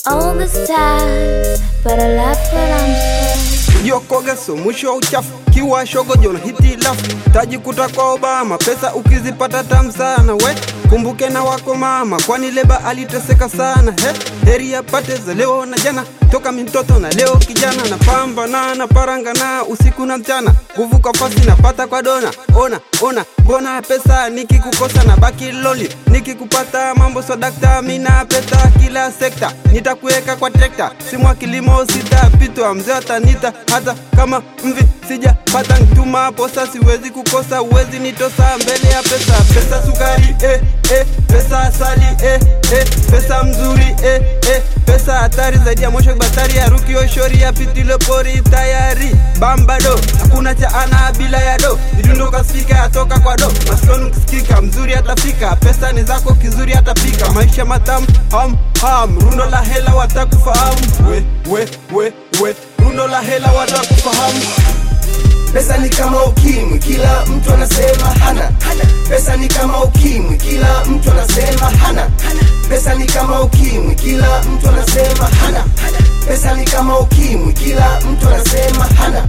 all the stars, but I laugh when I'm sad. Jokoga so mwisho wa uchafu, kiwa shogo jona hitilafu, tajikuta kwa Obama, pesa ukizipata tamu sana we kumbuke na wako mama, kwani leba aliteseka sana he, heri apate za leo na jana, toka mitoto na leo kijana, na pamba na na paranga na usiku na mchana, nguvu kwa fasi napata kwa dona, ona ona, mbona pesa nikikukosa na baki loli, nikikupata mambo so dakta, mina pesa kila sekta, nitakuweka kwa trekta, simwa kilimo sitapitwa, mzee atanita hata kama mvi sijapata ntuma posa, siwezi kukosa, uwezi nitosa mbele ya pesa, pesa sukari eh, eh, pesa asali eh, eh, pesa mzuri eh, eh, pesa hatari zaidi ya mosho batari ya ruki oshori ya pitilo pori tayari bambado hakuna cha ana bila ya do midundo kasifika yatoka kwa do maskoni kisikika mzuri atafika pesa ni zako kizuri atapika maisha matamu ham ham rundo la hela watakufahamu we we we we rundo la hela watakufahamu Pesa ni kama ukimwi, kila mtu anasema hana. Pesa ni kama ukimwi, kila mtu anasema hana. Pesa ni kama ukimwi, kila mtu anasema hana. Pesa ni kama ukimwi, kila mtu anasema hana.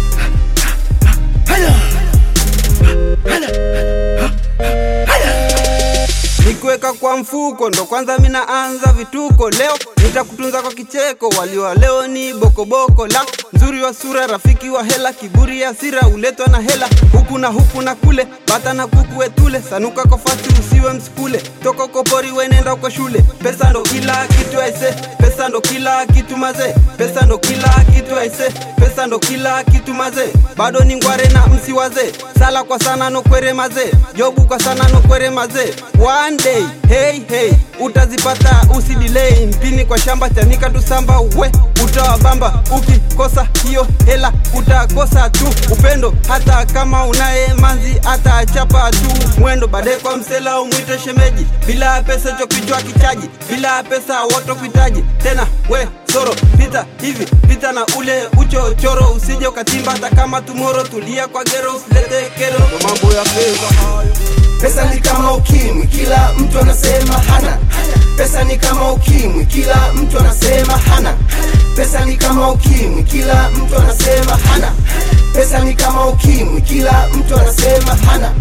Nikiweka kwa mfuko ndo kwanza minaanza vituko. Leo nitakutunza kwa kicheko, waliwa leo ni bokoboko la mzuri wa sura, rafiki wa hela, kiburi ya sira uletwa na hela, huku na huku na kule, bata na kuku wetule, sanuka kwa fasi usiwe msikule, toka kopori wenenda kwa shule. Pesa ndo kila kitu aise, pesa ndo kila kitu maze, pesa ndo kila kitu aise, pesa ndo kila kitu maze, bado ni ngware na msi waze, sala kwa sana no kwere maze, jobu kwa sana no kwere maze, one day hey hey utazipata usidelay, mpini kwa shamba chanika tusamba we utawabamba, ukikosa hiyo hela utakosa tu upendo, hata kama unaye manzi atachapa tu mwendo, baadaye kwa msela umwite shemeji, bila pesa cho kichwa kichaji, bila pesa woto kuhitaji tena we soro pita hivi pita na ule uchochoro, usije ukatimba hata kama tumoro, tulia kwa gero usilete kero, ndo mambo ya pesa hayo. Pesa ni kama ukimwi, kila mtu anasema hana. Pesa ni kama ukimwi, kila mtu anasema hana. Pesa ni kama ukimwi, kila mtu anasema hana. Pesa ni kama ukimwi, kila mtu anasema hana.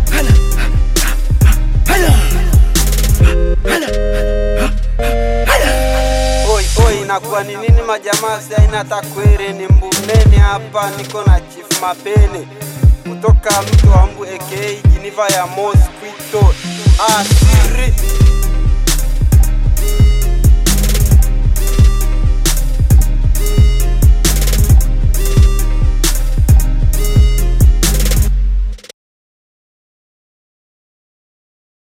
Oi, oi, inakuwa ni nini majamaa? Si aina takwere ni mbuneni hapa, niko na Chief Mapene kutoka mtu wa Mbu aka Jiniva ya Mosquito asiri